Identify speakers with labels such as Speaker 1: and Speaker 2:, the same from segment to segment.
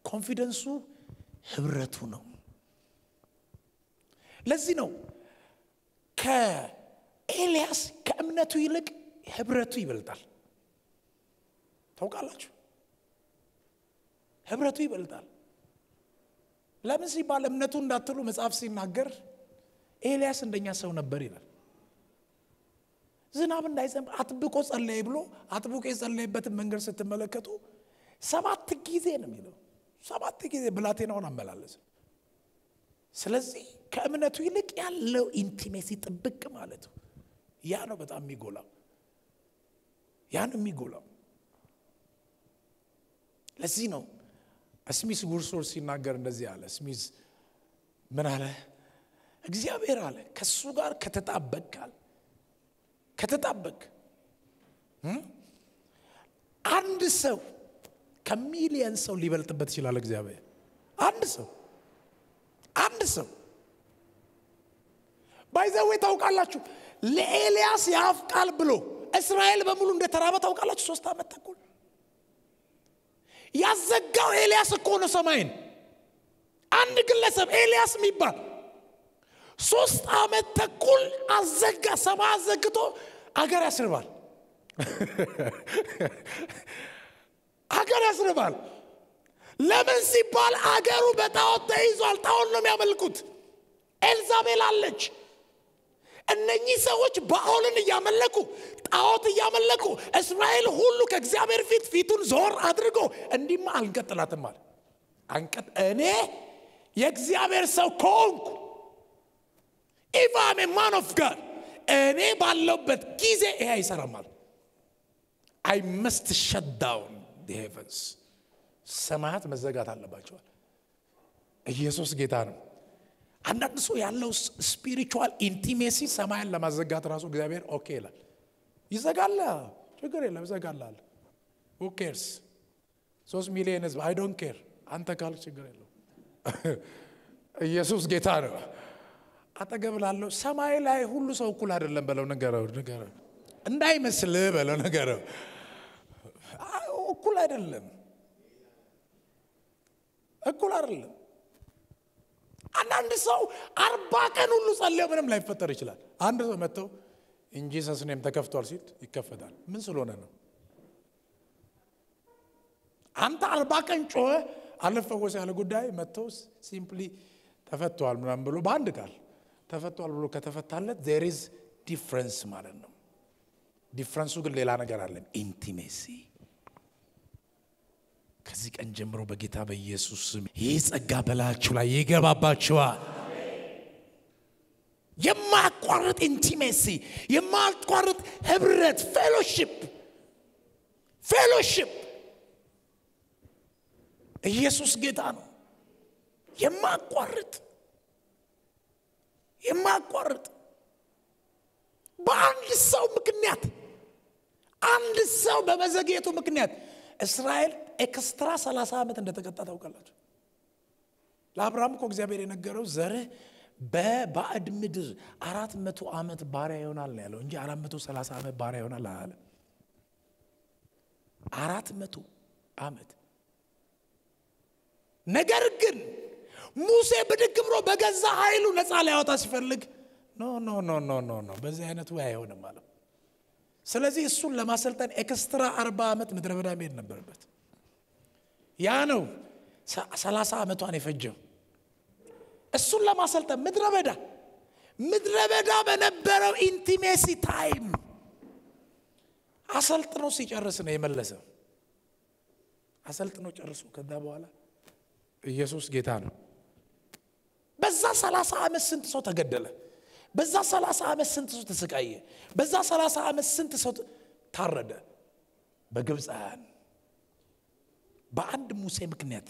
Speaker 1: ኮንፊደንሱ ህብረቱ ነው። ለዚህ ነው ከኤልያስ ከእምነቱ ይልቅ ህብረቱ ይበልጣል። ታውቃላችሁ፣ ህብረቱ ይበልጣል። ለምን ሲባል እምነቱ እንዳትሉ መጽሐፍ ሲናገር ኤልያስ እንደኛ ሰው ነበር ይላል። ዝናብ እንዳይዘንብ አጥብቆ ጸለየ ብሎ አጥብቆ የጸለየበትን መንገድ ስትመለከቱ ሰባት ጊዜ ነው የሚለው። ሰባት ጊዜ ብላቴናውን አመላለስ። ስለዚህ ከእምነቱ ይልቅ ያለው ኢንቲሜሲ ጥብቅ ማለቱ ያ ነው በጣም የሚጎላው፣ ያ ነው የሚጎላው። ለዚህ ነው ስሚስ ጉርሶር ሲናገር እንደዚህ አለ። ስሚዝ ምን አለ? እግዚአብሔር አለ ከእሱ ጋር ከተጣበቃል ከተጣበቅ አንድ ሰው ከሚሊየን ሰው ሊበልጥበት ይችላል። እግዚአብሔር አንድ ሰው አንድ ሰው ባይዘዌ ታውቃላችሁ፣ ለኤልያስ የአፍ ቃል ብሎ እስራኤል በሙሉ እንደተራበ ታውቃላችሁ። ሶስት ዓመት ተኩል ያዘጋው ኤልያስ እኮ ነው ሰማይን። አንድ ግለሰብ ኤልያስ የሚባል ሶስት ዓመት ተኩል አዘጋ። ሰማይ አዘግቶ አገር ያስርባል፣ አገር ያስርባል። ለምን ሲባል አገሩ በጣዖት ተይዟል። ጣዖት ነው የሚያመልኩት። ኤልዛቤል አለች። እነኚህ ሰዎች ባኦልን እያመለኩ ጣዖት እያመለኩ እስራኤል ሁሉ ከእግዚአብሔር ፊት ፊቱን ዞር አድርጎ እንዲማ አልንቀጥላትም አለ። አንቀጥ እኔ የእግዚአብሔር ሰው ከሆንኩ ኢቫም ማን ኦፍ ጋድ እኔ ባለውበት ጊዜ ይሄ አይሰራማል። አይ መስት ሸት ዳውን ሄቨንስ ሰማያት መዘጋት አለባቸዋል። ኢየሱስ ጌታ ነው። አንዳንድ ሰው ያለው ስፒሪቹዋል ኢንቲሜሲ ሰማያን ለማዘጋት ራሱ እግዚአብሔር ኦኬ ይላል። ይዘጋል፣ ችግር የለም ይዘጋላል። ሁ ኬርስ ሶስት ሚሊዮን ህዝብ አይ ዶንት ኬር አንተ ካልክ ችግር የለው። ኢየሱስ ጌታ ነው። አጠገብ ላለው ሰማይ ላይ ሁሉ ሰው እኩል አይደለም በለው፣ ንገረው፣ ንገረው እንዳይመስልህ በለው፣ ንገረው። እኩል አይደለም፣ እኩል አይደለም። አንዳንድ ሰው አርባ ቀን ሁሉ ጸልዮ ምንም ላይፈጠር ይችላል። አንድ ሰው መጥተው እንጂ ሰስኔም ተከፍቷል ሲል ይከፈታል። ምን ስለሆነ ነው? አንተ አርባ ቀን ጮኸ አልፈወስ ያለ ጉዳይ መጥተው ሲምፕሊ ተፈቷል ምናምን ብሎ በአንድ ቃል ተፈቷል ብሎ ከተፈታለት ዜር ኢዝ ዲፍረንስ ማለት ነው። ዲፍረንሱ ግን ሌላ ነገር አለን፣ ኢንቲሜሲ ከዚህ ቀን ጀምሮ በጌታ በኢየሱስ ስም ይህ ጸጋ በላችሁ ላይ ይገባባችኋል። የማያቋርጥ ኢንቲሜሲ፣ የማያቋርጥ ህብረት፣ ፌሎሺፕ ፌሎሺፕ። ኢየሱስ ጌታ ነው። የማያቋርጥ የማያቋርጥ በአንድ ሰው ምክንያት አንድ ሰው በመዘግየቱ ምክንያት እስራኤል ኤክስትራ 30 ዓመት እንደተቀጣ ታውቃላችሁ። ለአብርሃም እኮ እግዚአብሔር የነገረው ዘርህ በባዕድ ምድር አራት መቶ ዓመት ባሪያ ይሆናል ነው ያለው እንጂ አራት መቶ ሰላሳ ዓመት ባሪያ ይሆናል አላለ። አራት መቶ ዓመት ነገር ግን ሙሴ ብድግ ብሎ በገዛ ኃይሉ ነፃ ሊያወጣ ሲፈልግ ኖ ኖ ኖ ኖ ኖ ኖ በዚህ አይነቱ አይሆንም አለው። ስለዚህ እሱን ለማሰልጠን ኤክስትራ አርባ ዓመት ምድረ በዳ መሄድ ነበረበት። ያ ነው ሰላሳ ዓመቷን የፈጀው እሱን ለማሰልጠን ምድረ በዳ ምድረ በዳ በነበረው ኢንቲሜሲ ታይም አሰልጥኖ ሲጨርስ ነው የመለሰው። አሰልጥኖ ጨርሶ ከዛ በኋላ ኢየሱስ ጌታ ነው። በዛ ሰላሳ ዓመት ስንት ሰው ተገደለ? በዛ ሰላሳ ዓመት ስንት ሰው ተሰቃየ? በዛ ሰላሳ ዓመት ስንት ሰው ታረደ? በግብፃውያን በአንድ ሙሴ ምክንያት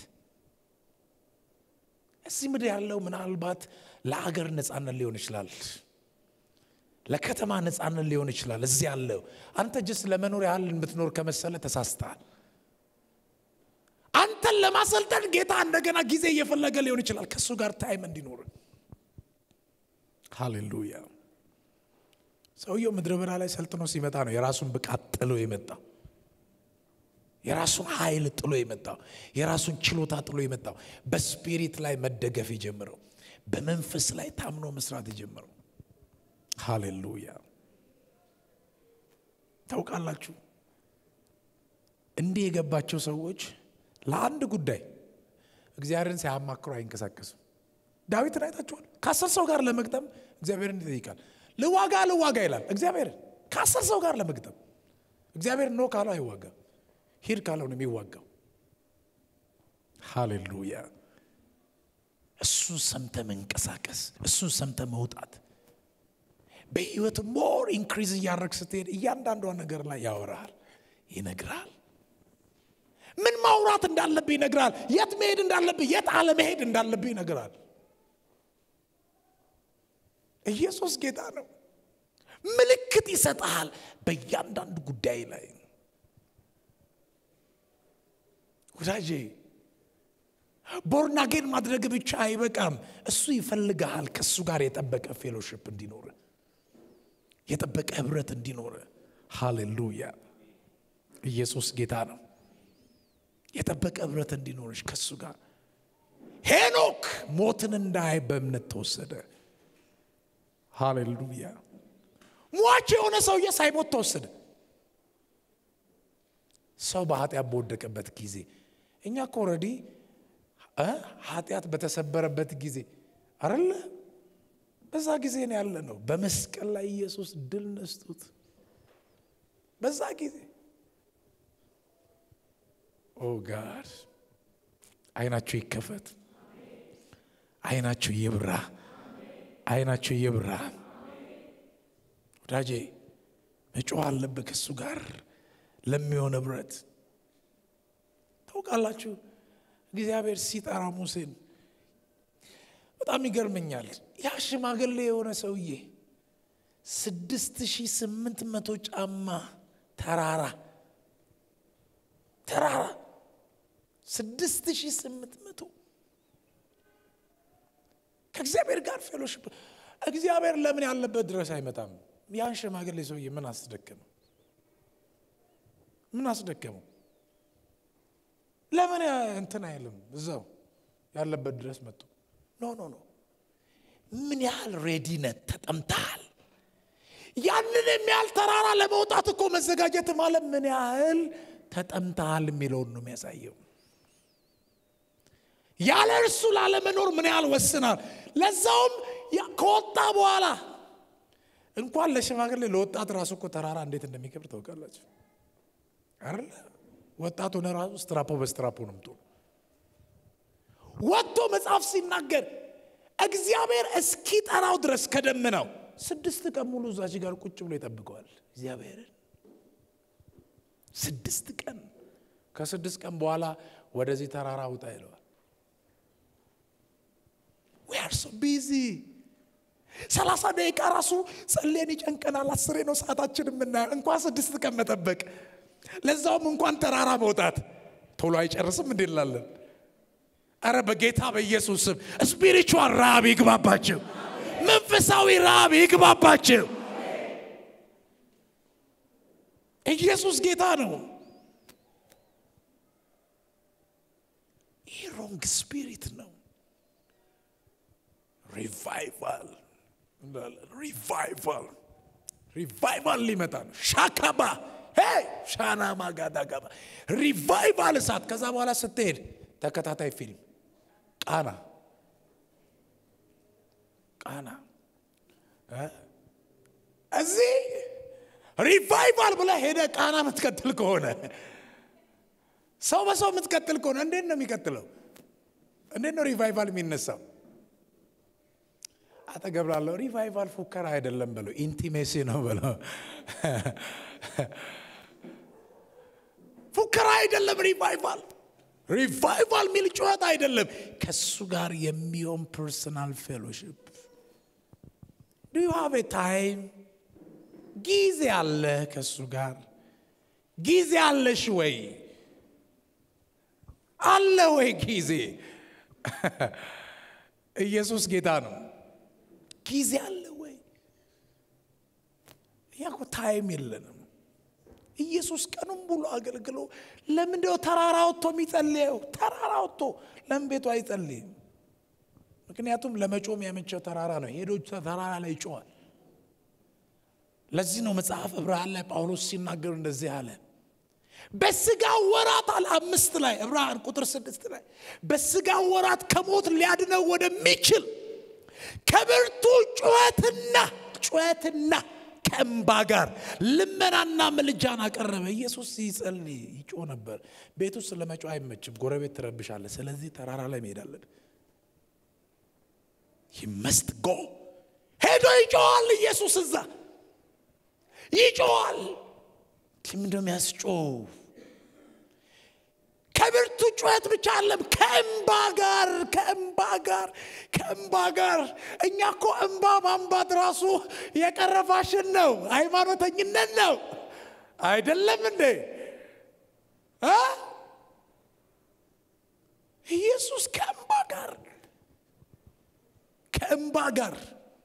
Speaker 1: እዚህ ምድር ያለው ምናልባት ለአገር ነፃነት ሊሆን ይችላል፣ ለከተማ ነፃነት ሊሆን ይችላል። እዚህ ያለው አንተ ጅስ ለመኖር ያህል የምትኖር ከመሰለ ተሳስተሃል። አንተን ለማሰልጠን ጌታ እንደገና ጊዜ እየፈለገ ሊሆን ይችላል ከእሱ ጋር ታይም እንዲኖር። ሃሌሉያ። ሰውየው ምድረ በዳ ላይ ሰልጥኖ ሲመጣ ነው የራሱን ብቃት ጥሎ የመጣ የራሱን ኃይል ጥሎ የመጣው የራሱን ችሎታ ጥሎ የመጣው በስፒሪት ላይ መደገፍ የጀመረው በመንፈስ ላይ ታምኖ መስራት የጀመረው ሃሌሉያ ታውቃላችሁ እንዲህ የገባቸው ሰዎች ለአንድ ጉዳይ እግዚአብሔርን ሳያማክሩ አይንቀሳቀሱም ዳዊትን አይታችኋል ከአስር ሰው ጋር ለመግጠም እግዚአብሔርን ይጠይቃል ልዋጋ ልዋጋ ይላል እግዚአብሔርን ከአስር ሰው ጋር ለመግጠም እግዚአብሔር ኖ ካለው አይዋጋም ሂድ ካለው ነው የሚዋጋው ሃሌሉያ እሱን ሰምተ መንቀሳቀስ እሱን ሰምተ መውጣት በህይወት ሞር ኢንክሪዝ እያደረግ ስትሄድ እያንዳንዷ ነገር ላይ ያወራል ይነግራል ምን ማውራት እንዳለብህ ይነግራል የት መሄድ እንዳለብህ የት አለመሄድ እንዳለብህ ይነግራል ኢየሱስ ጌታ ነው ምልክት ይሰጠሃል በእያንዳንዱ ጉዳይ ላይ ወዳጄ ቦርናጌን ማድረግ ብቻ አይበቃም እሱ ይፈልግሃል ከእሱ ጋር የጠበቀ ፌሎሽፕ እንዲኖር የጠበቀ ህብረት እንዲኖር ሃሌሉያ ኢየሱስ ጌታ ነው የጠበቀ ህብረት እንዲኖርሽ ከእሱ ጋር ሄኖክ ሞትን እንዳይ በእምነት ተወሰደ ሃሌሉያ ሟች የሆነ ሰውዬ ሳይሞት ተወሰደ ሰው በኃጢአት በወደቀበት ጊዜ እኛ እኮ ኦልሬዲ ኃጢአት በተሰበረበት ጊዜ አረለ በዛ ጊዜ ነው ያለ ነው በመስቀል ላይ ኢየሱስ ድል ነስቶት በዛ ጊዜ ኦ ጋድ አይናችሁ ይከፈት አይናችሁ ይብራ አይናችሁ ይብራ ወዳጄ መጮህ አለብህ ከእሱ ጋር ለሚሆን ህብረት ታውቃላችሁ እግዚአብሔር ሲጠራ ሙሴን በጣም ይገርመኛል ያ ሽማግሌ የሆነ ሰውዬ ስድስት ሺህ ስምንት መቶ ጫማ ተራራ ተራራ ስድስት ሺህ ስምንት መቶ ከእግዚአብሔር ጋር ፌሎሽፕ እግዚአብሔር ለምን ያለበት ድረስ አይመጣም ያን ሽማግሌ ሰውዬ ምን አስደከመው ምን አስደከመው ለምን እንትን አይልም እዛው ያለበት ድረስ መጡ ኖ ኖ ኖ ምን ያህል ሬዲነት ተጠምተሃል ያንን የሚያህል ተራራ ለመውጣት እኮ መዘጋጀት ማለት ምን ያህል ተጠምተሃል የሚለውን ነው የሚያሳየው ያለ እርሱ ላለመኖር ምን ያህል ወስናል ለዛውም ከወጣ በኋላ እንኳን ለሽማግሌ ለወጣት ራሱ እኮ ተራራ እንዴት እንደሚከብር ታውቃላችሁ አይደለ ወጣት ሆነ ራሱ ስትራፖ በስትራፖ ነው ምቶ ወጥቶ መጽሐፍ ሲናገር እግዚአብሔር እስኪጠራው ድረስ ከደመናው ስድስት ቀን ሙሉ እዛች ጋር ቁጭ ብሎ ይጠብቀዋል እግዚአብሔርን ስድስት ቀን ከስድስት ቀን በኋላ ወደዚህ ተራራ ውጣ ይለዋል ዊ አር ሶ ቢዚ ሰላሳ ደቂቃ ራሱ ጸሌን ይጨንቀናል አስሬ ነው ሰዓታችን የምናየው እንኳን ስድስት ቀን መጠበቅ ለዛውም እንኳን ተራራ መውጣት ቶሎ አይጨርስም እንዴ እንላለን አረ በጌታ በኢየሱስ ስም ስፒሪቹዋል ረሃብ ይግባባቸው መንፈሳዊ ረሃብ ይግባባቸው ኢየሱስ ጌታ ነው ይህ ሮንግ ስፒሪት ነው ሪቫይቫል ሪቫይቫል ሪቫይቫል ሊመጣ ነው ሻካባ ሻና ማጋዳ ጋባ ሪቫይቫል እሳት ከዛ በኋላ ስትሄድ ተከታታይ ፊልም ቃና ቃና እዚህ ሪቫይቫል ብለ ሄደ ቃና የምትቀጥል ከሆነ ሰው በሰው የምትቀጥል ከሆነ እንዴት ነው የሚቀጥለው እንዴት ነው ሪቫይቫል የሚነሳው አጠገብ ላለው ሪቫይቫል ፉከራ አይደለም በለው ኢንቲሜሲ ነው በለው ፉከራ አይደለም ሪቫይቫል ሪቫይቫል ሚል ጩኸት አይደለም ከሱ ጋር የሚሆን ፐርሰናል ፌሎሽፕ ዱ ዩ ሃቭ ታይም ጊዜ አለ ከሱ ጋር ጊዜ አለሽ ወይ አለ ወይ ጊዜ ኢየሱስ ጌታ ነው ጊዜ አለ ወይ እኛ እኮ ታይም የለንም ኢየሱስ ቀኑን ሙሉ አገልግሎ ለምንድነው ተራራ ወጥቶ የሚጸልየው? ተራራ ወጥቶ ለምን ቤቱ አይጸልይም? ምክንያቱም ለመጮም ያመቸው ተራራ ነው። ሄዶ ተራራ ላይ ይጮዋል። ለዚህ ነው መጽሐፍ ዕብራውያን ላይ ጳውሎስ ሲናገር እንደዚህ አለ። በስጋ ወራት አለ አምስት ላይ ዕብራውያን ቁጥር ስድስት ላይ በስጋ ወራት ከሞት ሊያድነው ወደሚችል ከብርቱ ጩኸትና ጩኸትና ከእንባ ጋር ልመናና ምልጃን አቀረበ። ኢየሱስ ሲጸልይ ይጮህ ነበር። ቤት ውስጥ ለመጮህ አይመችም፣ ጎረቤት ትረብሻለ። ስለዚህ ተራራ ላይ መሄድ አለብን። ይመስት ጎ ሄዶ ይጮዋል። ኢየሱስ እዛ ይጮዋል። ምንድነው የሚያስጮው? ከብርቱ ጩኸት ብቻ አለም ከእንባ ጋር ከእንባ ጋር ከእንባ ጋር። እኛ እኮ እንባ ማንባት ራሱ የቀረፋሽን ነው፣ ሃይማኖተኝነት ነው አይደለም እንዴ? ኢየሱስ ከእንባ ጋር ከእንባ ጋር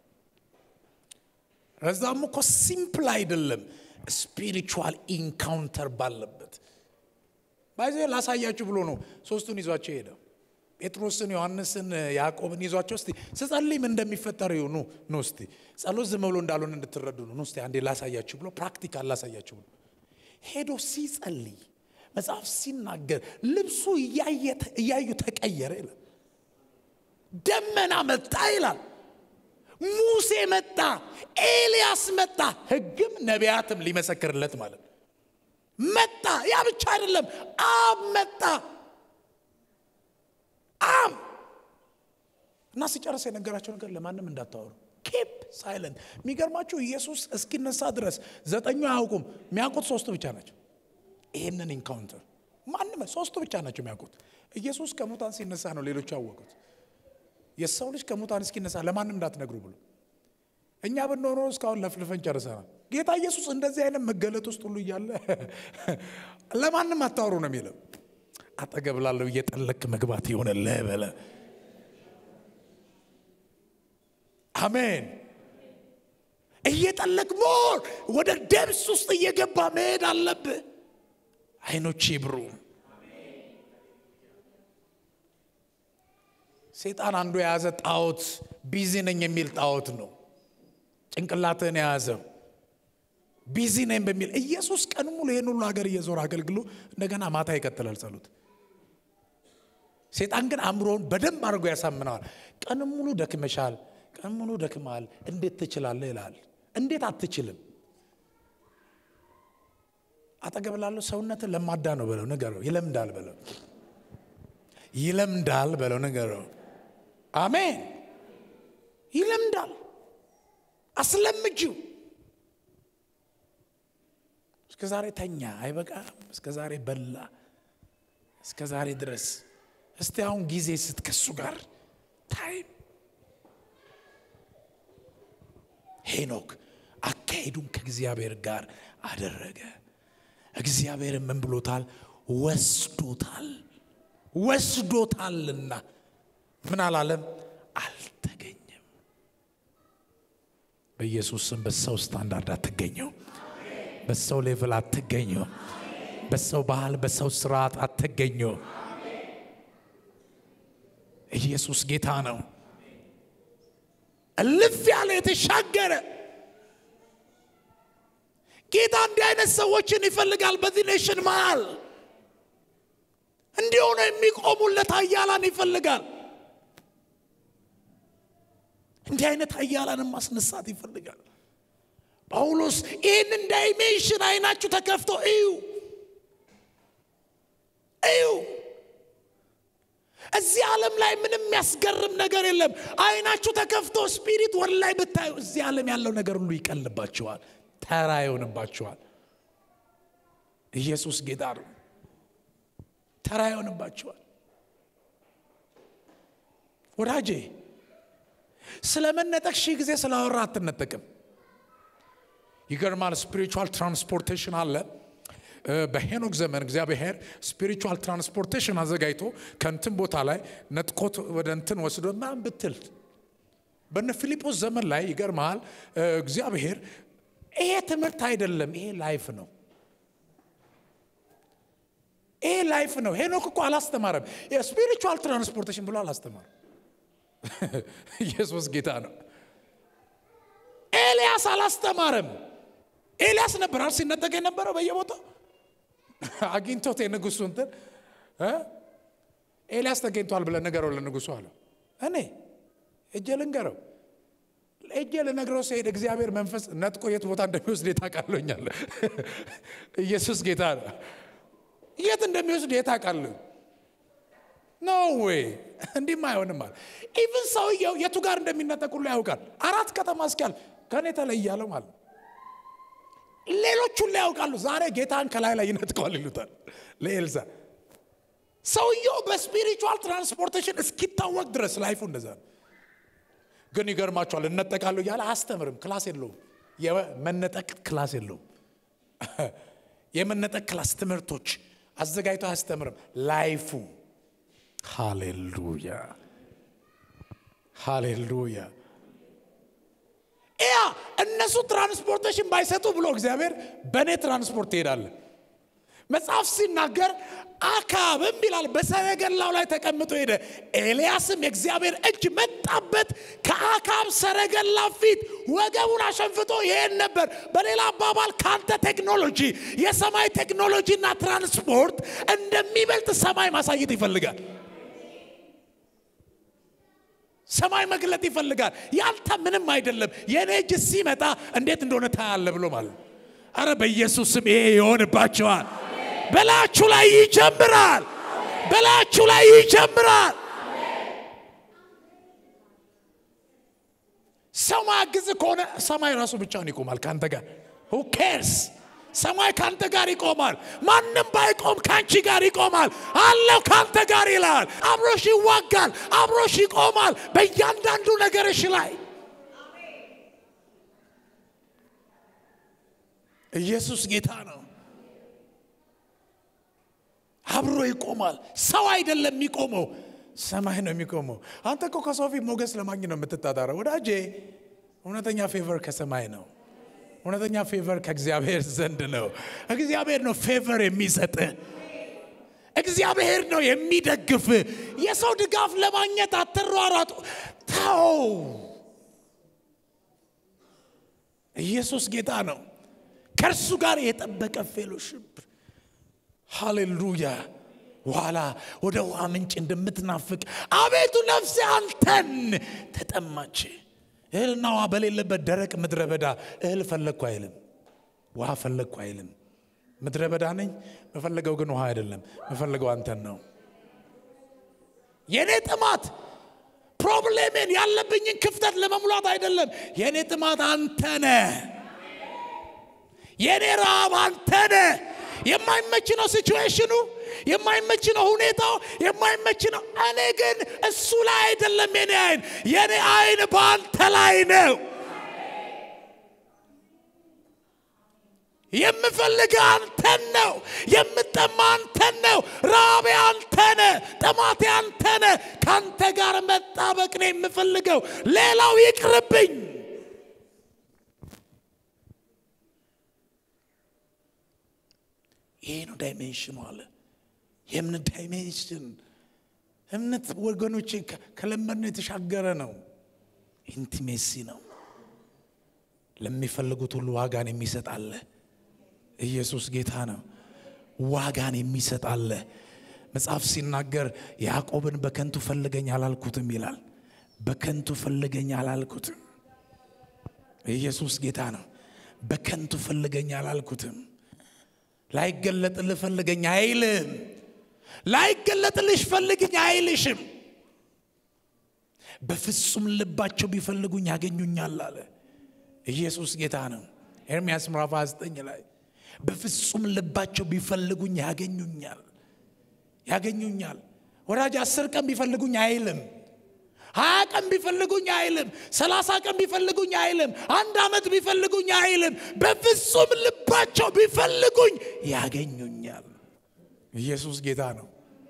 Speaker 1: ረዛም እኮ ሲምፕል አይደለም፣ ስፒሪቹዋል ኢንካውንተር ባለበት ባይዘ ላሳያችሁ ብሎ ነው ሶስቱን ይዟቸው ሄደ። ጴጥሮስን፣ ዮሐንስን፣ ያዕቆብን ይዟቸው እስቲ ስጸልይ ምን እንደሚፈጠር ይሁ ኑ ኑ እስቲ ጸሎት ዝም ብሎ እንዳልሆነ እንድትረዱ ነው። ኑ እስቲ አንዴ ላሳያችሁ ብሎ ፕራክቲካል ላሳያችሁ ብሎ ሄዶ ሲጸልይ መጽሐፍ ሲናገር ልብሱ እያዩ ተቀየረ ይላል። ደመና መጣ ይላል። ሙሴ መጣ፣ ኤልያስ መጣ፣ ሕግም ነቢያትም ሊመሰክርለት ማለት ነው መጣ። ያ ብቻ አይደለም፣ አብ መጣ። አብ እና ሲጨርስ የነገራቸው ነገር ለማንም እንዳታወሩ ኬፕ ሳይለንት። የሚገርማችሁ ኢየሱስ እስኪነሳ ድረስ ዘጠኙ አያውቁም። የሚያውቁት ሶስቱ ብቻ ናቸው። ይህንን ኢንካውንተር ማንም ሶስቱ ብቻ ናቸው የሚያውቁት። ኢየሱስ ከሙታን ሲነሳ ነው ሌሎቹ ያወቁት። የሰው ልጅ ከሙታን እስኪነሳ ለማንም እንዳትነግሩ ብሎ እኛ ብንኖረ እስካሁን ለፍልፈን ጨርሰናል። ጌታ ኢየሱስ እንደዚህ አይነት መገለጥ ውስጥ ሁሉ እያለ ለማንም አታወሩ ነው የሚለው። አጠገብ ላለው እየጠለቅ መግባት የሆነ ለበለ አሜን። እየጠለቅ ሞር ወደ ደብስ ውስጥ እየገባ መሄድ አለብህ። አይኖች ይብሩ። ሴጣን አንዱ የያዘ ጣዖት ቢዚ ነኝ የሚል ጣዖት ነው። ጭንቅላትህን የያዘው ቢዚ ነኝ በሚል ኢየሱስ ቀን ሙሉ ይህን ሁሉ ሀገር እየዞረ አገልግሎ እንደገና ማታ ይቀጥላል ጸሎት። ሴጣን ግን አእምሮውን በደንብ አድርጎ ያሳምነዋል። ቀን ሙሉ ደክመሻል፣ ቀን ሙሉ ደክመሃል፣ እንዴት ትችላለህ ይላል። እንዴት አትችልም? አጠገብ ላለው ሰውነትን ለማዳ ነው በለው ንገረው። ይለምዳል በለው ይለምዳል በለው ንገረው። አሜን። ይለምዳል። አስለምጂው። እስከ ዛሬ ተኛ አይበቃም። እስከ ዛሬ በላ እስከ ዛሬ ድረስ። እስቲ አሁን ጊዜ ስት ከሱ ጋር ታይም ሄኖክ አካሄዱን ከእግዚአብሔር ጋር አደረገ። እግዚአብሔርን ምን ብሎታል? ወስዶታል ወስዶታልና ምን አላለም? አልተገኘም። በኢየሱስ ስም በሰው ስታንዳርድ አትገኘው። በሰው ሌቭል አትገኘው። በሰው ባህል፣ በሰው ስርዓት አትገኘው። ኢየሱስ ጌታ ነው። እልፍ ያለ የተሻገረ ጌታ እንዲህ አይነት ሰዎችን ይፈልጋል። በዚህ ኔሽን መሃል እንዲሆነ የሚቆሙለት ኃያላን ይፈልጋል። እንዲህ አይነት ኃያላንን ማስነሳት ይፈልጋል። ጳውሎስ ይህንን ዳይሜንሽን አይናችሁ ተከፍቶ እዩ እዩ። እዚህ ዓለም ላይ ምንም የሚያስገርም ነገር የለም። አይናችሁ ተከፍቶ ስፒሪት ወደ ላይ ብታዩ እዚህ ዓለም ያለው ነገር ሁሉ ይቀልባችኋል፣ ተራ ይሆንባችኋል። ኢየሱስ ጌታ ነው። ተራ ይሆንባችኋል። ወዳጄ ስለ መነጠቅ ሺህ ጊዜ ስላወራ አትነጠቅም። ይገርማል። ስፒሪቹዋል ትራንስፖርቴሽን አለ። በሄኖክ ዘመን እግዚአብሔር ስፒሪቹዋል ትራንስፖርቴሽን አዘጋጅቶ ከእንትን ቦታ ላይ ነጥቆት ወደ እንትን ወስዶ ምናምን ብትል በነ ፊልጶስ ዘመን ላይ ይገርመሃል። እግዚአብሔር ይሄ ትምህርት አይደለም፣ ይሄ ላይፍ ነው። ይሄ ላይፍ ነው። ሄኖክ እኮ አላስተማረም። የስፒሪቹዋል ትራንስፖርቴሽን ብሎ አላስተማረም። ኢየሱስ ጌታ ነው። ኤልያስ አላስተማረም። ኤልያስ ነበራል ሲነጠቅ የነበረው በየቦታው አግኝቶት የንጉሱ እንትን እ ኤልያስ ተገኝቷል ብለን ንገረው ለንጉሱ አለው። እኔ እጄ ልንገረው እጄ ልነግረው ሲሄድ እግዚአብሔር መንፈስ ነጥቆ የት ቦታ እንደሚወስድ የታውቃለኛል። ኢየሱስ ጌታ ነው። የት እንደሚወስድ የታውቃለሁ። ኖ ዌይ እንዲህም አይሆንም አለ። ኢቭን ሰውየው የቱ ጋር እንደሚነጠቅ ሁሉ ያውቃል። አራት ከተማ እስኪያል ከእኔ ተለያለው ማለት ሌሎች ሁሉ ያውቃሉ። ዛሬ ጌታን ከላይ ላይ ይነጥቀዋል ይሉታል ለኤልሳ። ሰውየው በስፒሪቹዋል ትራንስፖርቴሽን እስኪታወቅ ድረስ ላይፉ እንደዛ ነው። ግን ይገርማቸዋል። እነጠቃለሁ እያለ አያስተምርም። ክላስ የለውም። የመነጠቅ ክላስ የለውም። የመነጠቅ ክላስ ትምህርቶች አዘጋጅቶ አያስተምርም። ላይፉ ሃሌሉያ ሃሌሉያ። ያ እነሱ ትራንስፖርቴሽን ባይሰጡ ብሎ እግዚአብሔር በእኔ ትራንስፖርት ትሄዳለን። መጽሐፍ ሲናገር አካብም ይላል በሰረገላው ላይ ተቀምጦ ሄደ። ኤልያስም የእግዚአብሔር እጅ መጣበት፣ ከአካብ ሰረገላ ፊት ወገቡን አሸንፍቶ ይሄን ነበር። በሌላ አባባል ካንተ ቴክኖሎጂ የሰማይ ቴክኖሎጂና ትራንስፖርት እንደሚበልጥ ሰማይ ማሳየት ይፈልጋል። ሰማይ መግለጥ ይፈልጋል። ያንተ ምንም አይደለም፣ የእኔ እጅ ሲመጣ እንዴት እንደሆነ ታያለ ብሎ ማለት አረ በኢየሱስ ስም ይሄ ይሆንባቸዋል። በላችሁ ላይ ይጀምራል። በላችሁ ላይ ይጀምራል። ሰው ማግዝ ከሆነ ሰማይ ራሱ ብቻውን ይቆማል ከአንተ ጋር ሁ ኬርስ ሰማይ ከአንተ ጋር ይቆማል። ማንም ባይቆም ከአንቺ ጋር ይቆማል። አለው ከአንተ ጋር ይላል። አብሮሽ ይዋጋል፣ አብሮሽ ይቆማል በእያንዳንዱ ነገርሽ ላይ ኢየሱስ ጌታ ነው። አብሮ ይቆማል። ሰው አይደለም የሚቆመው፣ ሰማይ ነው የሚቆመው። አንተ እኮ ከሰው ፊት ሞገስ ለማግኘት ነው የምትጣጣረው ወዳጄ። እውነተኛ ፌቨር ከሰማይ ነው። እውነተኛ ፌቨር ከእግዚአብሔር ዘንድ ነው። እግዚአብሔር ነው ፌቨር የሚሰጥ። እግዚአብሔር ነው የሚደግፍ። የሰው ድጋፍ ለማግኘት አትሯሯጡ። ተው። ኢየሱስ ጌታ ነው። ከእርሱ ጋር የጠበቀ ፌሎሽፕ ሃሌሉያ። ኋላ ወደ ውሃ ምንጭ እንደምትናፍቅ አቤቱ ነፍሴ አንተን ተጠማች። እህልና ውሃ በሌለበት ደረቅ ምድረ በዳ እህል ፈለግኩ አይልም፣ ውሃ ፈለግኩ አይልም። ምድረ በዳ ነኝ፣ መፈለገው ግን ውሃ አይደለም፣ መፈለገው አንተን ነው። የእኔ ጥማት ፕሮብሌሜን ያለብኝን ክፍተት ለመሙላት አይደለም። የእኔ ጥማት አንተ ነህ። የእኔ ረሃብ አንተ ነህ። የማይመች ነው ሲቹዌሽኑ፣ የማይመች ነው ሁኔታው፣ የማይመች ነው። እኔ ግን እሱ ላይ አይደለም የኔ አይን፣ የኔ አይን በአንተ ላይ ነው። የምፈልግ አንተን ነው። የምጠማ አንተን ነው። ራቤ አንተ ነህ። ጥማቴ አንተ ነህ። ከአንተ ጋር መጣበቅ ነው የምፈልገው። ሌላው ይቅርብኝ። ይሄ ነው ዳይሜንሽኑ አለ። የእምነት ዳይሜንሽን እምነት ወገኖች ከለመድነው የተሻገረ ነው። ኢንቲሜሲ ነው። ለሚፈልጉት ሁሉ ዋጋን የሚሰጥ አለ። ኢየሱስ ጌታ ነው። ዋጋን የሚሰጥ አለ። መጽሐፍ ሲናገር ያዕቆብን በከንቱ ፈልገኝ አላልኩትም ይላል። በከንቱ ፈልገኝ አላልኩትም። ኢየሱስ ጌታ ነው። በከንቱ ፈልገኝ አላልኩትም። ላይገለጥልህ ፈልገኝ አይልም። ላይገለጥልሽ ፈልግኝ አይልሽም። በፍጹም ልባቸው ቢፈልጉኝ ያገኙኛል አለ። ኢየሱስ ጌታ ነው። ኤርምያስ ምዕራፍ 29 ላይ በፍጹም ልባቸው ቢፈልጉኝ ያገኙኛል ያገኙኛል። ወዳጅ አስር ቀን ቢፈልጉኝ አይልም። ሀያ ቀን ቢፈልጉኝ አይልም። ሰላሳ ቀን ቢፈልጉኝ አይልም። አንድ ዓመት ቢፈልጉኝ አይልም። በፍጹም ልባቸው ቢፈልጉኝ ያገኙኛል። ኢየሱስ ጌታ ነው።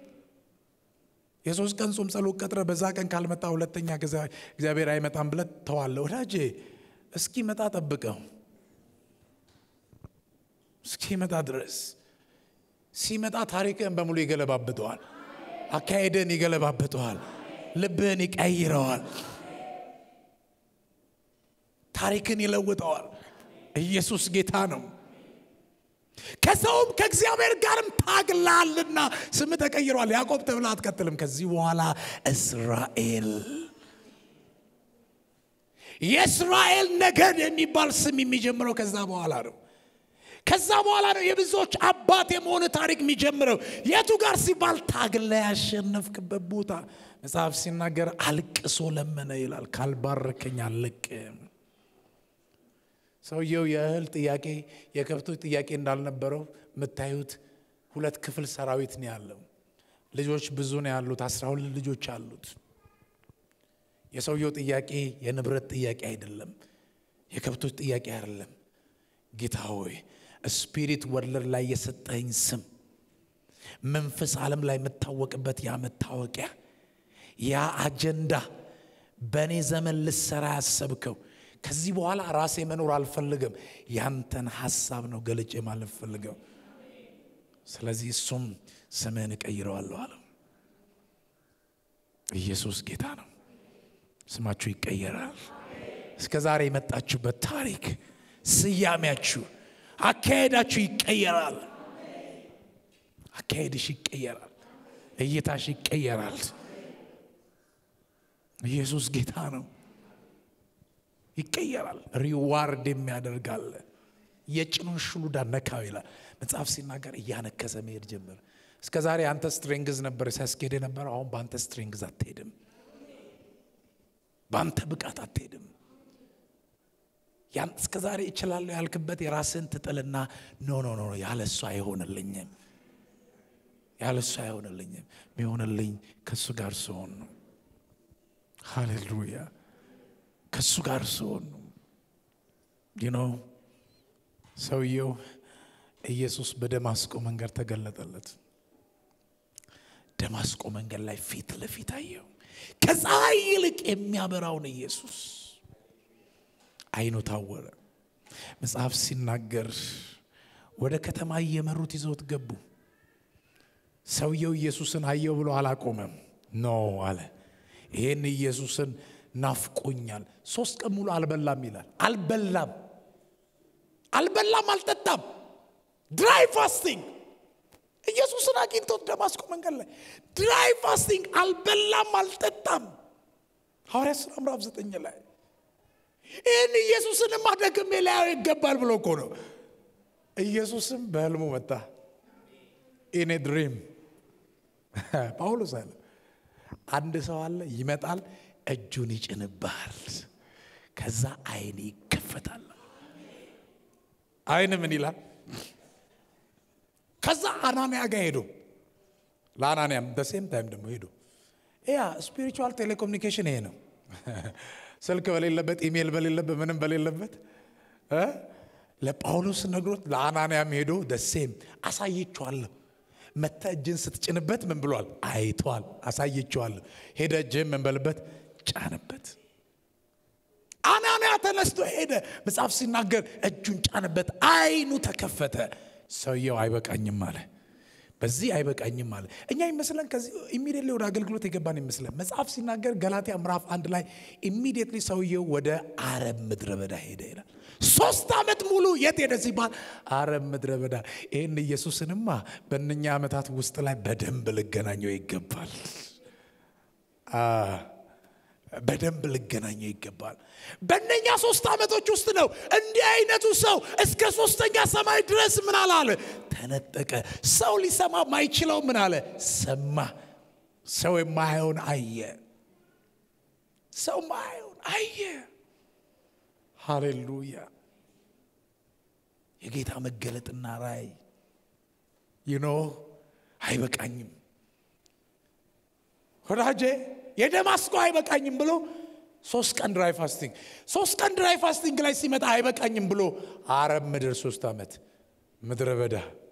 Speaker 1: የሶስት ቀን ጾም ጸሎት ቀጥረ በዛ ቀን ካልመጣ ሁለተኛ እግዚአብሔር አይመጣም ብለት ተዋለ። ወዳጄ እስኪመጣ ጠብቀው፣ እስኪመጣ ድረስ ሲመጣ ታሪክህን በሙሉ ይገለባብጠዋል። አካሄድህን ይገለባብጠዋል። ልብህን ይቀይረዋል። ታሪክን ይለውጠዋል። ኢየሱስ ጌታ ነው። ከሰውም ከእግዚአብሔር ጋርም ታግላልና ስም ተቀይሯል። ያዕቆብ ተብላ አትቀጥልም። ከዚህ በኋላ እስራኤል የእስራኤል ነገድ የሚባል ስም የሚጀምረው ከዛ በኋላ ነው። ከዛ በኋላ ነው የብዙዎች አባት የመሆን ታሪክ የሚጀምረው። የቱ ጋር ሲባል ታግላ ያሸነፍክበት ቦታ መጽሐፍ ሲናገር አልቅሶ ለመነ ይላል። ካልባረከኝ አልለቅም። ሰውየው የእህል ጥያቄ የከብቶች ጥያቄ እንዳልነበረው የምታዩት ሁለት ክፍል ሰራዊት ነው ያለው። ልጆች ብዙ ነው ያሉት፣ አስራ ሁለት ልጆች አሉት። የሰውየው ጥያቄ የንብረት ጥያቄ አይደለም፣ የከብቶች ጥያቄ አይደለም። ጌታ ሆይ ስፒሪት ወርልድ ላይ የሰጠኝ ስም መንፈስ ዓለም ላይ የምታወቅበት ያ መታወቂያ ያ አጀንዳ በእኔ ዘመን ልሰራ ያሰብከው ከዚህ በኋላ ራሴ መኖር አልፈልግም፣ ያንተን ሀሳብ ነው ገልጬ ማለት ፈልገው። ስለዚህ እሱም ስምህን እቀይረዋለሁ አለው። ኢየሱስ ጌታ ነው። ስማችሁ ይቀየራል። እስከ ዛሬ የመጣችሁበት ታሪክ፣ ስያሜያችሁ፣ አካሄዳችሁ ይቀየራል። አካሄድሽ ይቀየራል። እይታሽ ይቀየራል። ኢየሱስ ጌታ ነው። ይቀየራል። ሪዋርድ የሚያደርጋል። የጭኑን ሽሉዳ ነካው ይላል መጽሐፍ ሲናገር፣ እያነከሰ መሄድ ጀመረ። እስከ ዛሬ አንተ ስትሬንግዝ ነበር ሲያስኬድ የነበረው። አሁን በአንተ ስትሬንግዝ አትሄድም። በአንተ ብቃት አትሄድም። ያን እስከ ዛሬ እችላለሁ ያልክበት የራስን ትጥልና ኖ ኖ ኖ ያለ እሱ አይሆንልኝም፣ ያለ እሱ አይሆንልኝም። የሚሆንልኝ ከእሱ ጋር ስሆን ነው። ሃሌሉያ ከእሱ ጋር ስሆን ነው። ይኖ ሰውየው ኢየሱስ በደማስቆ መንገድ ተገለጠለት። ደማስቆ መንገድ ላይ ፊት ለፊት አየው። ከፀሐይ ይልቅ የሚያበራውን ኢየሱስ አይኑ ታወረ። መጽሐፍ ሲናገር ወደ ከተማ እየመሩት ይዘውት ገቡ። ሰውየው ኢየሱስን አየው ብሎ አላቆመም። ኖ አለ ይሄን ኢየሱስን ናፍቆኛል። ሶስት ቀን ሙሉ አልበላም ይላል። አልበላም አልበላም፣ አልጠጣም። ድራይ ፋስቲንግ ኢየሱስን አግኝቶት ደማስቆ መንገድ ላይ ድራይ ፋስቲንግ፣ አልበላም፣ አልጠጣም። ሐዋርያት ሥራ ምዕራፍ ዘጠኝ ላይ ይህን ኢየሱስንማ ደግሜ ላየው ይገባል ብሎ እኮ ነው። ኢየሱስም በህልሙ መጣ። ኢኔ ድሪም ጳውሎስ አለ አንድ ሰው አለ ይመጣል እጁን ይጭንብሃል። ከዛ አይን ይከፈታል። አይን ምን ይላል? ከዛ አናንያ ጋር ሄዶ ለአናንያም በሴም ታይም ደግሞ ሄዶ ያ ስፒሪቹዋል ቴሌኮሙኒኬሽን ይሄ ነው። ስልክ በሌለበት ኢሜይል በሌለበት ምንም በሌለበት ለጳውሎስ ነግሮት ለአናንያም ሄዶ ደሴም አሳየችዋለሁ መታ እጅን ስትጭንበት ምን ብሏል? አይቷል። አሳየችዋለሁ። ሄደ እጅህን ምን በልበት ጫንበት። አናንያ ተነስቶ ሄደ። መጽሐፍ ሲናገር እጁን ጫንበት፣ አይኑ ተከፈተ። ሰውየው አይበቃኝም አለ። በዚህ አይበቃኝም አለ። እኛ ይመስለን ከዚህ ኢሚዲየትሊ ወደ አገልግሎት የገባን ይመስለን። መጽሐፍ ሲናገር ገላትያ ምዕራፍ አንድ ላይ ኢሚዲየትሊ ሰውየው ወደ አረብ ምድረ በዳ ሄደ ይላል። ሶስት ዓመት ሙሉ የት ሄደ ሲባል አረብ ምድረ በዳ። ይህን ኢየሱስንማ በእነኛ ዓመታት ውስጥ ላይ በደንብ ልገናኘው ይገባል። በደንብ ልገናኘው ይገባል። በእነኛ ሶስት ዓመቶች ውስጥ ነው እንዲህ አይነቱ ሰው እስከ ሶስተኛ ሰማይ ድረስ ምን አላለ ተነጠቀ። ሰው ሊሰማ ማይችለው ምን አለ ሰማ። ሰው የማየውን አየ። ሰው ማየውን አየ። ሃሌሉያ! የጌታ መገለጥና ራእይ ይኖ አይበቃኝም ወዳጄ የደማስቆ አይበቃኝም ብሎ ሶስት ቀን ድራይ ፋስቲንግ ሶስት ቀን ድራይ ፋስቲንግ ላይ ሲመጣ አይበቃኝም ብሎ አረብ ምድር ሶስት ዓመት ምድረ በዳ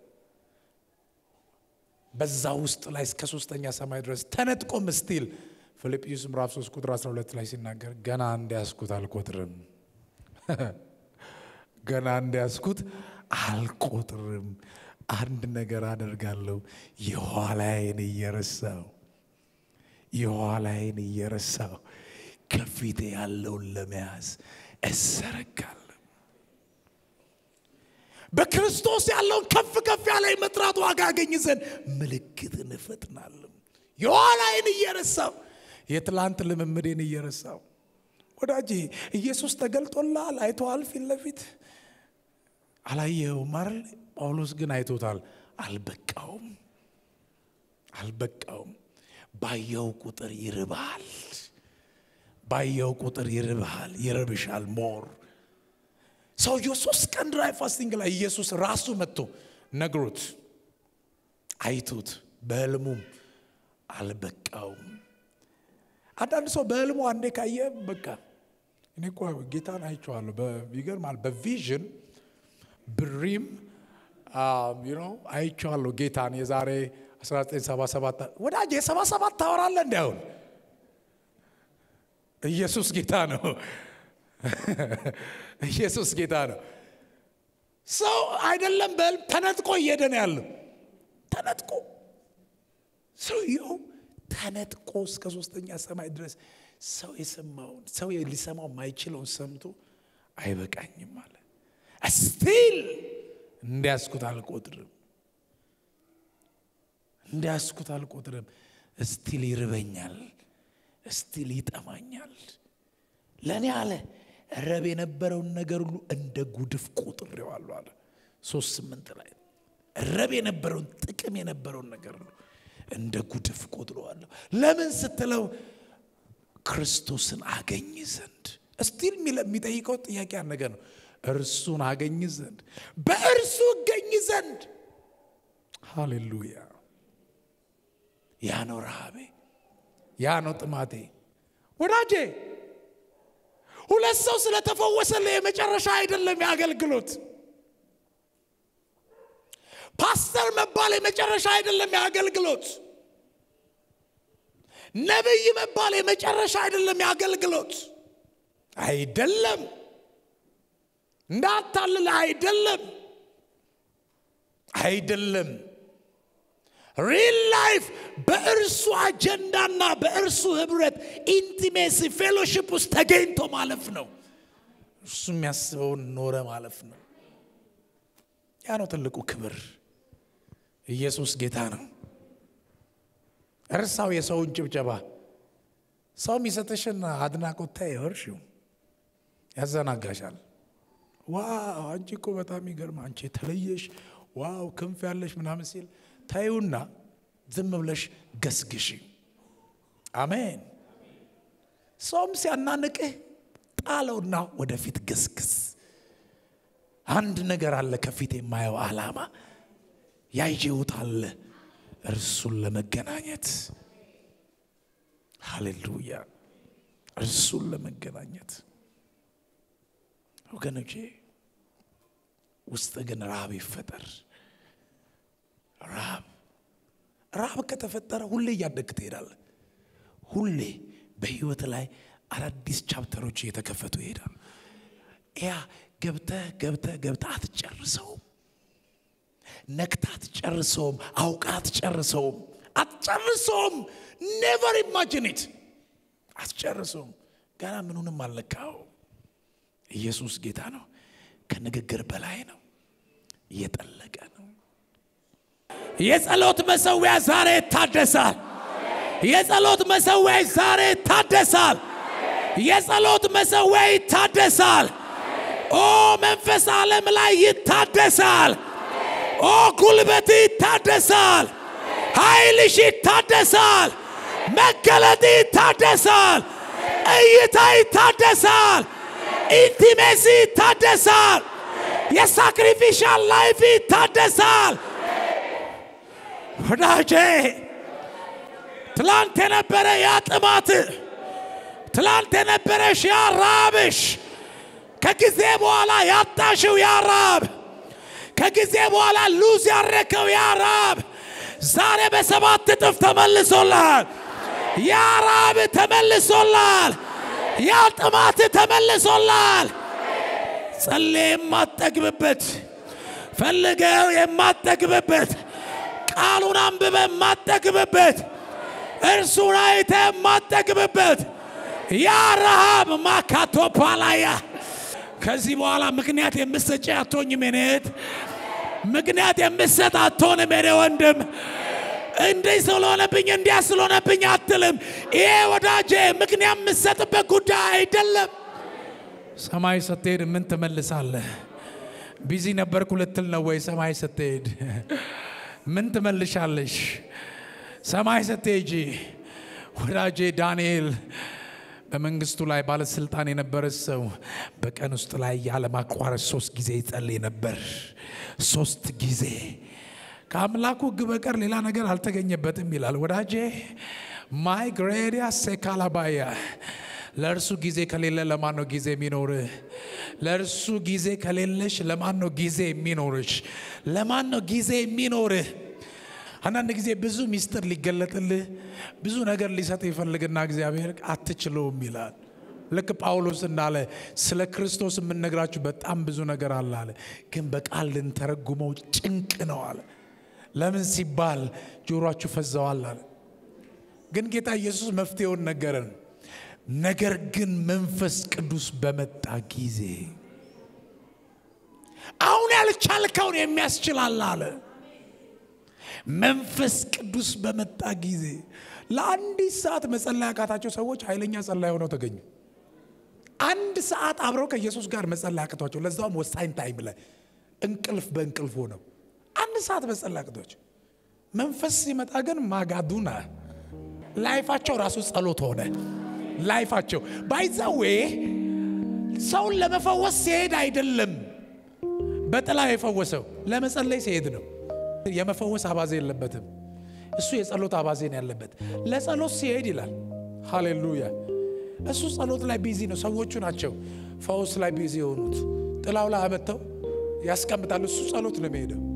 Speaker 1: በዛ ውስጥ ላይ እስከ ሶስተኛ ሰማይ ድረስ ተነጥቆ ምስቲል ፊልጵስዩስ ምዕራፍ 3 ቁጥር 12 ላይ ሲናገር ገና እንዲያስኩት አልቆጥርም፣ ገና እንዲያስኩት አልቆጥርም። አንድ ነገር አደርጋለሁ፣ የኋላዬን እየረሳው የኋላዬን እየረሳው ከፊቴ ያለውን ለመያዝ እሰረጋለሁ። በክርስቶስ ያለውን ከፍ ከፍ ያለ የመጥራት ዋጋ አገኝ ዘንድ ምልክትን እፈጥናለሁ። የኋላዬን እየረሳው የትላንት ልምምዴን እየረሳው ወዳጄ ኢየሱስ ተገልጦልሃል፣ አይተዋል ፊት ለፊት አላየኸውም አይደል? ጳውሎስ ግን አይቶታል። አልበቃውም፣ አልበቃውም። ባየው ቁጥር ይርባል፣ ባየው ቁጥር ይርባል፣ ይረብሻል። ሞር ሰውየው ሶስት ቀን ድራይ ፋስቲንግ ላይ ኢየሱስ ራሱ መጥቶ ነግሮት አይቶት በህልሙም አልበቃውም። አንዳንድ ሰው በህልሙ አንዴ ካየ በቃ እኔ እኮ ጌታን አይቼዋለሁ። ይገርማል። በቪዥን ብሪም አይቼዋለሁ ጌታን የዛሬ 1977 ወዳጅ የ77 ታወራለህ እንዲያሁን ኢየሱስ ጌታ ነው። ኢየሱስ ጌታ ነው። ሰው አይደለም በህልም ተነጥቆ እየሄደ ነው ያለው። ተነጥቆ ሰውየው ተነጥቆ እስከ ሶስተኛ ሰማይ ድረስ ሰው የሰማውን ሰው ሊሰማው የማይችለውን ሰምቶ አይበቃኝም አለ። ስቲል እንዲያስኩት አልቆጥርም፣ እንዲያስኩት አልቆጥርም። እስቲል ይርበኛል፣ እስቲል ይጠማኛል። ለእኔ አለ ረብ የነበረውን ነገር ሁሉ እንደ ጉድፍ ቆጥሬዋለሁ አለ። ሶስት ስምንት ላይ ረብ የነበረውን ጥቅም የነበረውን ነገር ሁሉ እንደ ጉድፍ ቆጥረዋለሁ። ለምን ስትለው ክርስቶስን አገኝ ዘንድ እስቲል የሚጠይቀው ጥያቄ ያን ነገር ነው። እርሱን አገኝ ዘንድ በእርሱ እገኝ ዘንድ ሃሌሉያ። ያ ነው ረሃቤ፣ ያ ነው ጥማቴ። ወዳጄ ሁለት ሰው ስለተፈወሰለ የመጨረሻ አይደለም የአገልግሎት ፓስተር መባል የመጨረሻ አይደለም የአገልግሎት። ነቢይ መባል የመጨረሻ አይደለም የአገልግሎት። አይደለም፣ እንዳታልል፣ አይደለም፣ አይደለም። ሪል ላይፍ በእርሱ አጀንዳና በእርሱ ህብረት ኢንቲሜሲ ፌሎሺፕ ውስጥ ተገኝቶ ማለፍ ነው። እሱ የሚያስበውን ኖረ ማለፍ ነው። ያ ነው ትልቁ ክብር። ኢየሱስ ጌታ ነው። እርሳው የሰውን ጭብጨባ። ሰው የሚሰጥሽን አድናቆት ታይ እርሺው፣ ያዘናጋሻል። ዋው አንቺ እኮ በጣም ይገርም፣ አንቺ የተለየሽ፣ ዋው ክንፍ ያለሽ ምናምን ሲል ታዩና ዝም ብለሽ ገስግሽ። አሜን። ሰውም ሲያናንቅህ ጣለውና ወደፊት ገስግስ። አንድ ነገር አለ ከፊት የማየው ዓላማ ያየሁት አለ እርሱን ለመገናኘት ሃሌሉያ፣ እርሱን ለመገናኘት ወገኖቼ፣ ውስጥ ግን ረሃብ ይፈጠር። ረሃብ ረሃብ ከተፈጠረ ሁሌ እያደግ ትሄዳለህ። ሁሌ በህይወት ላይ አዳዲስ ቻፕተሮች እየተከፈቱ ይሄዳል። ያ ገብተህ ገብተህ ገብተህ አትጨርሰውም። ነክታ አትጨርሰውም። አውቃ አትጨርሰውም። አትጨርሰውም። ኔቨር ኢማጂኒት አትጨርሰውም። ገና ምኑንም አልነካው። ኢየሱስ ጌታ ነው። ከንግግር በላይ ነው። እየጠለቀ ነው። የጸሎት መሰዊያ ዛሬ ይታደሳል። የጸሎት መሰዊያ ዛሬ ይታደሳል። የጸሎት መሰዊያ ይታደሳል። ኦ መንፈስ ዓለም ላይ ይታደሳል። ኦ ጉልበት ይታደሳል። ኃይልሽ ይታደሳል። መገለጥ ይታደሳል። እይታ ይታደሳል። ኢንቲሜሲ ይታደሳል። የሳክሪፊሻል ላይፍ ይታደሳል። ወዳጄ ትላንት የነበረ ያ ጥማት፣ ትላንት የነበረሽ ያ ራብሽ፣ ከጊዜ በኋላ ያጣሽው ያ ራብ ከጊዜ በኋላ ሉዝ ያረከው ያ ራብ ዛሬ በሰባት እጥፍ ተመልሶላል። ያ ራብ ተመልሶላል። ያ ጥማት ተመልሶላል። ጸልዬ የማትጠግብበት ፈልገው የማጠግብበት ቃሉን አንብበ የማጠግብበት እርሱን አይተ የማጠግብበት ያ ረሃብ ማካቶፓላያ ከዚህ በኋላ ምክንያት የምሰጭ አትሆኝም የኔ እህት። ምክንያት የምሰጥ አትሆንም የኔ ወንድም። እንዲህ ስለሆነብኝ እንዲያ ስለሆነብኝ አትልም። ይሄ ወዳጄ ምክንያት የምሰጥበት ጉዳይ አይደለም። ሰማይ ስትሄድ ምን ትመልሳለህ? ቢዚ ነበርኩ ልትል ነው ወይ? ሰማይ ስትሄድ ምን ትመልሻለሽ? ሰማይ ስትሄጂ ወዳጄ ዳንኤል በመንግስቱ ላይ ባለስልጣን የነበረ ሰው በቀን ውስጥ ላይ ያለማቋረጥ ሶስት ጊዜ ይጸልይ ነበር። ሶስት ጊዜ ከአምላኩ ሕግ በቀር ሌላ ነገር አልተገኘበትም ይላል። ወዳጄ ማይ ግሬዲያ ሴካላባያ ለእርሱ ጊዜ ከሌለ ለማን ነው ጊዜ የሚኖርህ? ለእርሱ ጊዜ ከሌለሽ ለማን ነው ጊዜ የሚኖርሽ? ለማን ነው ጊዜ የሚኖርህ? አንዳንድ ጊዜ ብዙ ሚስጥር ሊገለጥልህ ብዙ ነገር ሊሰጥ ይፈልግና እግዚአብሔር አትችለውም ይላል። ልክ ጳውሎስ እንዳለ ስለ ክርስቶስ የምንነግራችሁ በጣም ብዙ ነገር አለ አለ፣ ግን በቃል ልንተረጉመው ጭንቅ ነው አለ። ለምን ሲባል ጆሮአችሁ ፈዘዋል አለ። ግን ጌታ ኢየሱስ መፍትሄውን ነገረን። ነገር ግን መንፈስ ቅዱስ በመጣ ጊዜ አሁን ያልቻልከውን የሚያስችላል አለ። መንፈስ ቅዱስ በመጣ ጊዜ ለአንዲት ሰዓት መጸለይ ያቃታቸው ሰዎች ኃይለኛ ጸላይ ሆነው ተገኙ። አንድ ሰዓት አብረው ከኢየሱስ ጋር መጸለይ ያቅቷቸው፣ ለዛውም ወሳኝ ታይም ላይ እንቅልፍ በእንቅልፍ ሆነው አንድ ሰዓት መጸለይ ያቅቷቸው። መንፈስ ሲመጣ ግን ማጋዱና ላይፋቸው ራሱ ጸሎት ሆነ። ላይፋቸው ባይዛዌ ሰውን ለመፈወስ ሲሄድ አይደለም በጥላ የፈወሰው ለመጸለይ ሲሄድ ነው። የመፈወስ አባዜ የለበትም። እሱ የጸሎት አባዜ ነው ያለበት። ለጸሎት ሲሄድ ይላል። ሃሌሉያ። እሱ ጸሎት ላይ ቢዚ ነው። ሰዎቹ ናቸው ፈውስ ላይ ቢዚ የሆኑት። ጥላው ላይ አመጥተው ያስቀምጣሉ። እሱ ጸሎት ነው የሚሄደው።